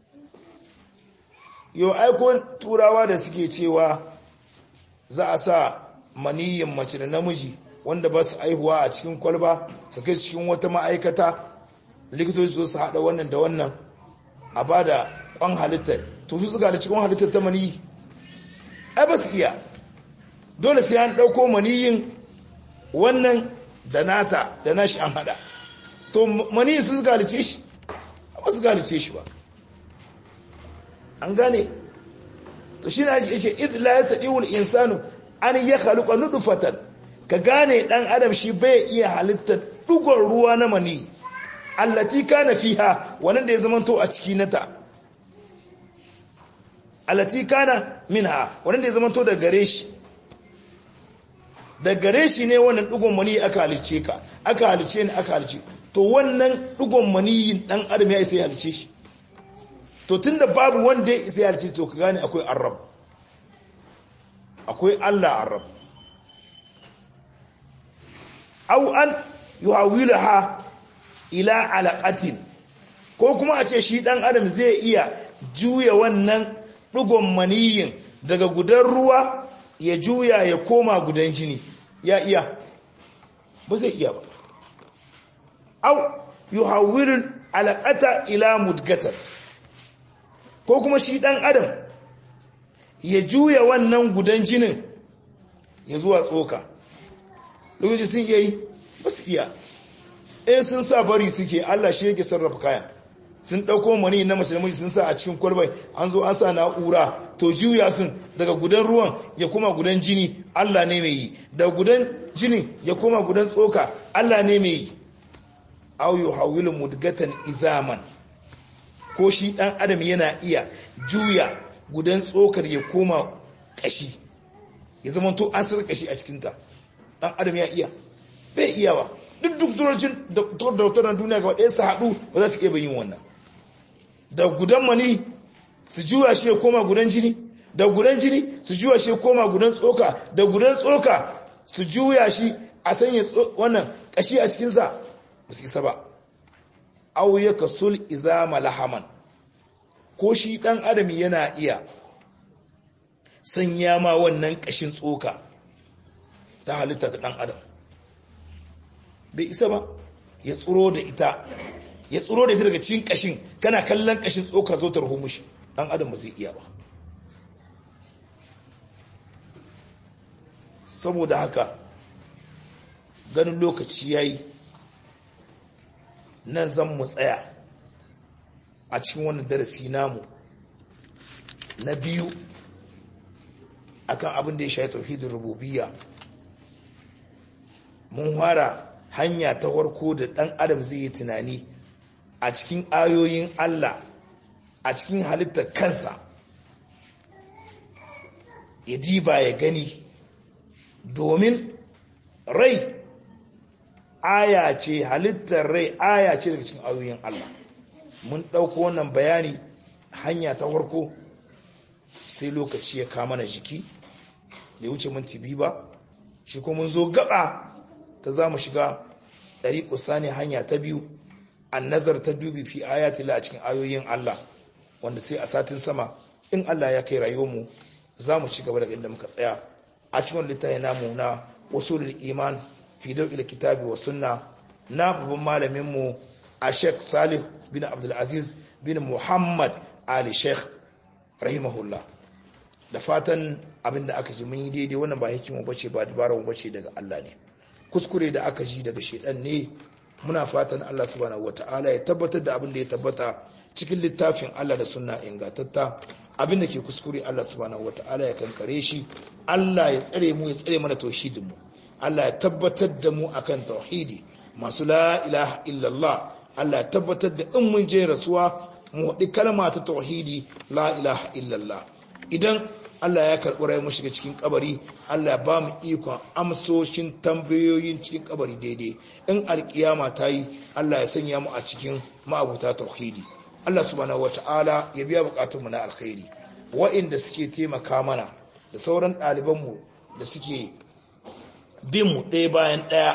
yo aiko turawa da suke cewa za a sa maniyin mace da namiji wanda ba su aihuwa a cikin kwalba su kai cikin wata ma'aikata likitoci su su haɗa wannan da wannan a ba da kwan halittar to su suka da cikin halittar ta maniyi ai ba su iya dole sai an ɗauko maniyin wannan da nata da nashi an haɗa to maniyin su suka halice shi ba su halice shi ba an gane to shi na yake idla ya taɗi wul insanu an ya haluka nudufatan ka gane ɗan adam shi bai iya halittar ɗugon ruwa na maniyi allati kana fiha wannan da ya zamanto a ciki nata allati kana minha wannan da ya zamanto da gare shi da gare shi ne wannan dugon mani aka halice ka aka halice ni aka halice to wannan dugon maniyin dan adam ya isa ya halice shi to tunda babu wanda ya isa ya halice to ka gane akwai arab akwai Allah arab aw an yuhawilaha ila alaqatin ko kuma a ce shi dan adam zai iya juya wannan dugon maniyin daga gudan ruwa ya juya ya koma gudan jini ya iya ba zai iya ba au yuhawwilul alaqata ila mudgatan ko kuma shi dan adam ya juya wannan gudan jinin ya zuwa tsoka lokaci sun iya yi ba su iya in sun sa bari suke Allah shi yake sarrafa kayan sun ɗauko mani na mace da miji sun sa a cikin kwalbai an zo an sa na'ura to juya sun daga gudan ruwan ya koma gudan jini Allah ne mai yi da gudan jini ya koma gudan tsoka Allah ne mai yi au yuhawilu mudgatan izaman ko shi dan adam yana iya juya gudan tsokar ya koma kashi ya zama to asir kashi a cikinta dan adam ya iya bai iyawa duk duk turocin da duniya gaba ɗaya su haɗu ba za su iya yin wannan da gudan mani su juya shi ya koma gudan jini da gudan jini su juya shi ya koma gudan tsoka da gudan tsoka su juya shi a sanya wannan kashi a cikinsa ba su isa ba au ya kasul izama lahaman ko shi dan adam yana iya sanya ma wannan kashin tsoka ta halitta ta dan adam bai isa ba ya tsoro da ita ya tsoro da ita daga cikin kashin kana kallon kashin tsoka zo ta rahu mushi dan adam ba zai iya ba saboda haka ganin lokaci yayi nan zan mu tsaya a cikin wannan darasi namu na biyu akan abin da ya shafi tauhidin rububiyya mun fara hanya ta farko da dan adam zai yi tunani a cikin ayoyin Allah a cikin halittar kansa ya diba ya gani domin rai aya ce halittar rai aya ce daga cikin ayoyin Allah mun ɗauko wannan bayani hanya ta farko sai lokaci ya kama na jiki da wuce minti biyu ba shi ko mun zo gaba ta za mu shiga ɗari ne hanya ta biyu an nazar ta dubi fi ayatila a cikin ayoyin Allah wanda sai a satin sama in Allah ya kai rayuwarmu za mu ci gaba daga inda muka tsaya a cikin littafi namu na usulul iman fi dawil kitabi wa sunna na babban malamin mu a Sheikh Salih bin Abdul Aziz bin Muhammad Ali Sheikh rahimahullah da fatan abinda aka ji mun yi daidai wannan ba hikimu bace ba dabara mu bace daga Allah ne kuskure da aka ji daga shedan ne muna fatan Allah subhanahu wataala ya tabbatar da abin da ya tabbata cikin littafin Allah da sunna ingantatta abin da ke kuskure Allah subhanahu wataala ya kankare shi Allah ya tsare mu ya tsare mana tauhidin mu Allah ya tabbatar da mu akan tauhidi masu la ilaha illallah Allah ya tabbatar da in mun je rasuwa mu haɗi kalma ta tauhidi la ilaha illallah idan Allah ya karɓi rai mu shiga cikin kabari Allah ya ba mu ikon amsoshin tambayoyin cikin kabari daidai in alkiyama ta yi Allah ya sanya mu a cikin ma'abuta tauhidi Allah subhanahu wata'ala ya biya bukatunmu na alkhairi wa'inda suke taimaka mana da sauran ɗalibanmu da suke bin mu ɗaya bayan ɗaya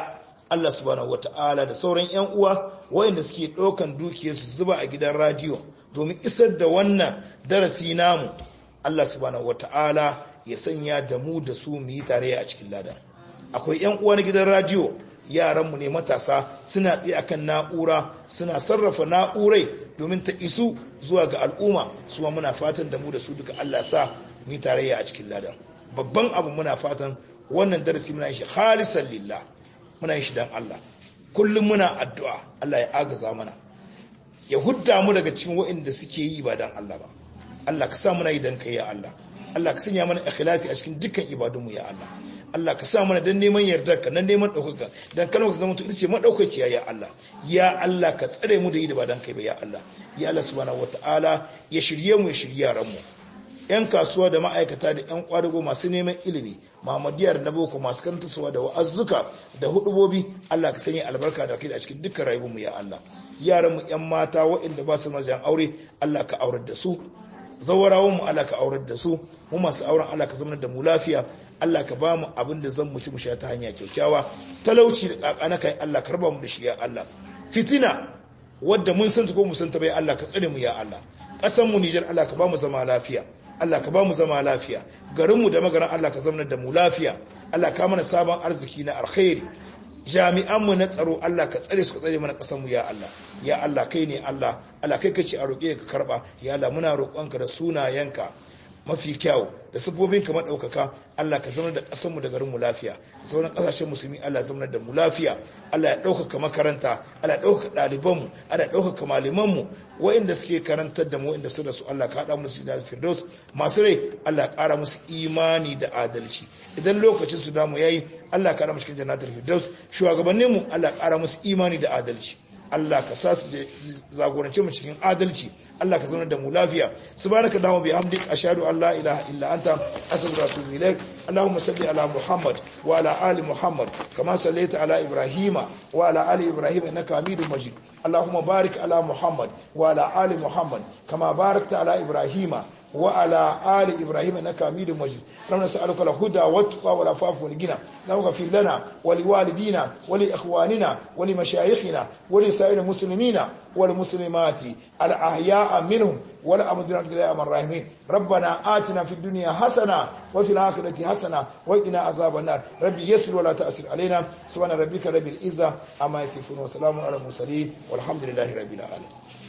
Allah subhanahu wata'ala da sauran yan uwa wayanda suke ɗaukan dukiyarsu zuba a gidan radiyo domin isar da wannan darasi namu Allah subhanahu wata'ala ya sanya da mu da su mu yi tarayya a cikin lada akwai yan uwa na gidan radiyo yaranmu ne matasa suna tsaye akan na'ura suna sarrafa na'urai domin ta isu zuwa ga al'umma suwa muna fatan da mu da su duka Allah sa mu yi tarayya a cikin ladan babban abu muna fatan wannan darasi muna shi khalisan lillah muna yin shi dan Allah kullum muna addu'a Allah ya agaza mana ya hudda mu daga cikin waɗanda suke yi ba dan Allah ba Allah ka sa muna yi dan kai ya Allah Allah ka sanya mana ikhlasi a cikin dukkan ibadunmu ya Allah Allah ka sa mana dan neman yardarka dan neman ɗaukaka dan kalmar ka zama ita ce madaukakiya ya Allah ya Allah ka tsare mu da yi da ba dan kai ba ya Allah ya Allah subhanahu wataala ya shirye mu ya shirye yaran mu yan kasuwa da ma'aikata da yan kwadago masu neman ilimi Muhammadiyar na boko masu karantarwa da wa'azzuka da hudubobi Allah ka sanya albarka da kai a cikin dukkan rayuwar mu ya Allah yaran mu yan mata waɗanda ba su majan aure Allah ka aurar da su zawarawan mu Allah ka aurar da su mu masu auren Allah ka zama da mu lafiya Allah ka ba mu abin da zan mu ci mu sha ta hanya kyaukyawa talauci da kakana kai Allah ka raba mu da shi ya Allah fitina wadda mun san ta ko mu san ta bai Allah ka tsare mu ya Allah kasan mu Niger Allah ka ba mu zama lafiya Allah ka ba mu zama lafiya garin mu da magaran Allah ka zama da mu lafiya Allah ka mana sabon arziki na alkhairi jami'an mu na tsaro Allah ka tsare su ka tsare mana kasan mu ya Allah ya Allah kai ne Allah Allah kai kace a roƙe ka karba ya Allah muna roƙonka da sunayenka mafi kyau da sabbobin kamar ɗaukaka Allah ka zama da ƙasarmu da garinmu lafiya sauran ƙasashen musulmi Allah zama da mu lafiya Allah ya ɗaukaka makaranta Allah ya ɗaukaka ɗalibanmu Allah ya ɗaukaka malamanmu waɗanda suke karantar da mu waɗanda su da su Allah ka haɗa mu su da firdaus masu rai Allah ya ƙara musu imani da adalci idan lokacin su damu yayi Allah ka haɗa mu cikin jannatul firdaus shugabanninmu Allah ya ƙara musu imani da adalci Allah ka sa su zagorance mu cikin adalci Allah ka zama da mu lafiya subhanaka allahumma bihamdik ashhadu an la ilaha illa anta astaghfiruka wa atubu ilaik allahumma salli ala muhammad wa ala ali muhammad kama sallaita ala ibrahima wa ala ali ibrahima innaka hamidum majid اللهم بارك على محمد وعلى آل محمد كما باركت على إبراهيم وعلى آل إبراهيم إنك حميد مجيد اللهم نسألك الهدى والتقى والعفاف والغنى اللهم اغفر لنا ولوالدينا ولإخواننا ولمشايخنا ولسائر المسلمين والمسلمات الأحياء منهم ولا أمد برحمتك يا أرحم الراحمين ربنا آتنا في الدنيا حسنة وفي الآخرة حسنة وقنا عذاب النار ربي يسر ولا تأسر علينا سبحان ربك رب العزة عما يصفون وسلام على المرسلين والحمد لله رب العالمين